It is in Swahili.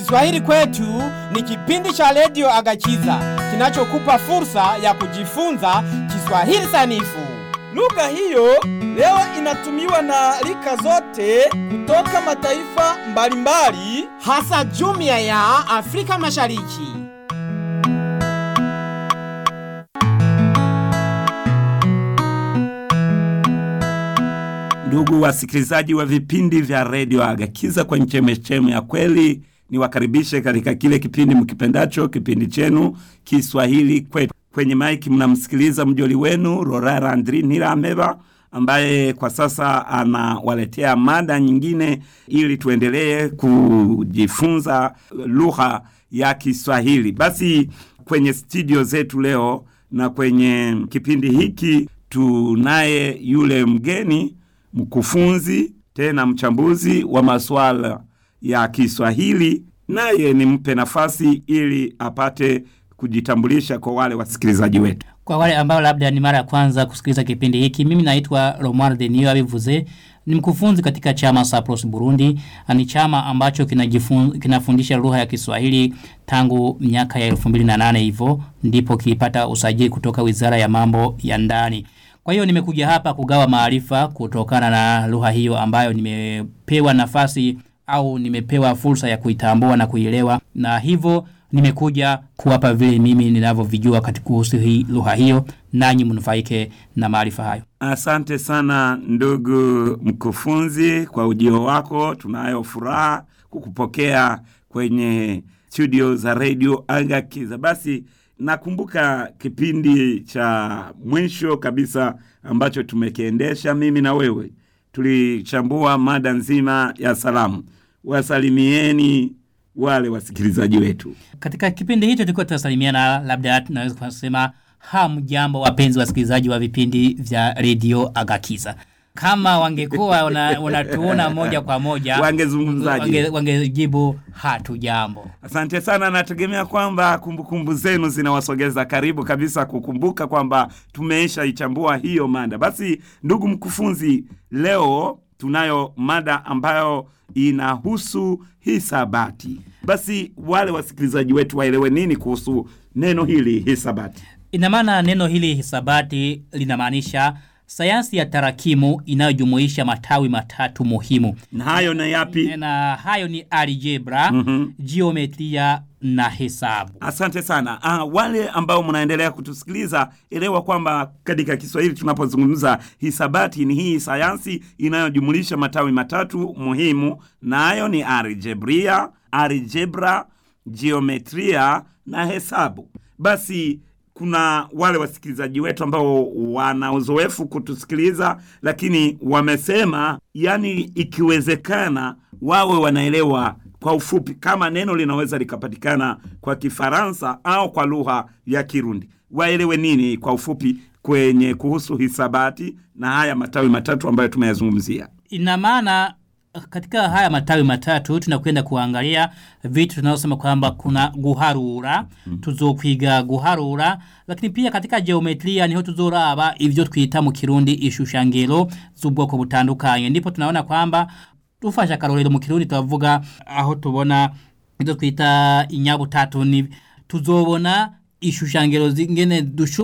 Kiswahili kwetu ni kipindi cha redio Agachiza kinachokupa fursa ya kujifunza Kiswahili sanifu. Lugha hiyo leo inatumiwa na rika zote kutoka mataifa mbalimbali. hasa jumuiya ya Afrika Mashariki. Ndugu wasikilizaji wa vipindi vya redio Agakiza kwa chemechemu ya kweli, niwakaribishe katika kile kipindi mkipendacho, kipindi chenu Kiswahili kwetu. Kwenye maiki mnamsikiliza mjoli wenu Rorara Andri Nirameba ambaye kwa sasa anawaletea mada nyingine ili tuendelee kujifunza lugha ya Kiswahili. Basi kwenye studio zetu leo na kwenye kipindi hiki tunaye yule mgeni mkufunzi tena mchambuzi wa masuala ya Kiswahili, naye nimpe nafasi ili apate kujitambulisha kwa wale wasikilizaji wetu. Kwa wale ambao labda ni mara ya kwanza kusikiliza kipindi hiki, mimi naitwa Romuald Denio abivuze, ni mkufunzi katika chama Sapros Burundi. Ni chama ambacho kinajifun, kinafundisha lugha ya Kiswahili tangu miaka ya 2008 hivyo ndipo kilipata usajili kutoka Wizara ya Mambo ya Ndani. Kwa hiyo nimekuja hapa kugawa maarifa kutokana na lugha hiyo ambayo nimepewa nafasi au nimepewa fursa ya kuitambua na kuielewa, na hivyo nimekuja kuwapa vile mimi ninavyovijua katika kuhusu hii lugha hiyo, nanyi mnufaike na maarifa hayo. Asante sana ndugu mkufunzi kwa ujio wako. Tunayo furaha kukupokea kwenye studio za redio Agakiza. Basi nakumbuka kipindi cha mwisho kabisa ambacho tumekiendesha mimi na wewe, tulichambua mada nzima ya salamu. Wasalimieni wale wasikilizaji wetu. Katika kipindi hicho tulikuwa tunasalimiana, labda tunaweza kusema hamjambo, wapenzi wasikilizaji wa vipindi vya redio Agakiza. Kama wangekuwa wana- wanatuona moja kwa moja Wangezungumzaje? wange- wangejibu hatujambo. Asante sana, nategemea kwamba kumbukumbu zenu zinawasogeza karibu kabisa kukumbuka kwamba tumeisha ichambua hiyo mada. Basi ndugu mkufunzi, leo tunayo mada ambayo inahusu hisabati. Basi wale wasikilizaji wetu waelewe nini kuhusu neno hili hisabati. Ina maana neno hili hisabati linamaanisha sayansi ya tarakimu inayojumuisha matawi matatu muhimu, Na hayo na yapi? na hayo ni algebra, geometria na hesabu. Asante sana. Ah, wale ambao mnaendelea kutusikiliza, elewa kwamba katika Kiswahili tunapozungumza hisabati ni hii sayansi inayojumulisha matawi matatu muhimu, nayo ni algebria, algebra, geometria na hesabu. Basi kuna wale wasikilizaji wetu ambao wana uzoefu kutusikiliza, lakini wamesema, yani ikiwezekana wawe wanaelewa kwa ufupi kama neno linaweza likapatikana kwa Kifaransa au kwa lugha ya Kirundi, waelewe nini kwa ufupi kwenye kuhusu hisabati na haya matawi matatu ambayo tumeyazungumzia. Ina maana katika haya matawi matatu tunakwenda kuangalia vitu tunaosema kwamba kuna guharura tuzokwiga guharura lakini pia katika geometria niho tuzoraba ivyo twita mu kirundi ishushangiro z'ubwoko butandukanye ndipo tunaona kwamba tufashe akarorero mu kirundi tuvuga aho tubona ivyo twita inyabutatu ni tuzobona ishushangiro zingene dushu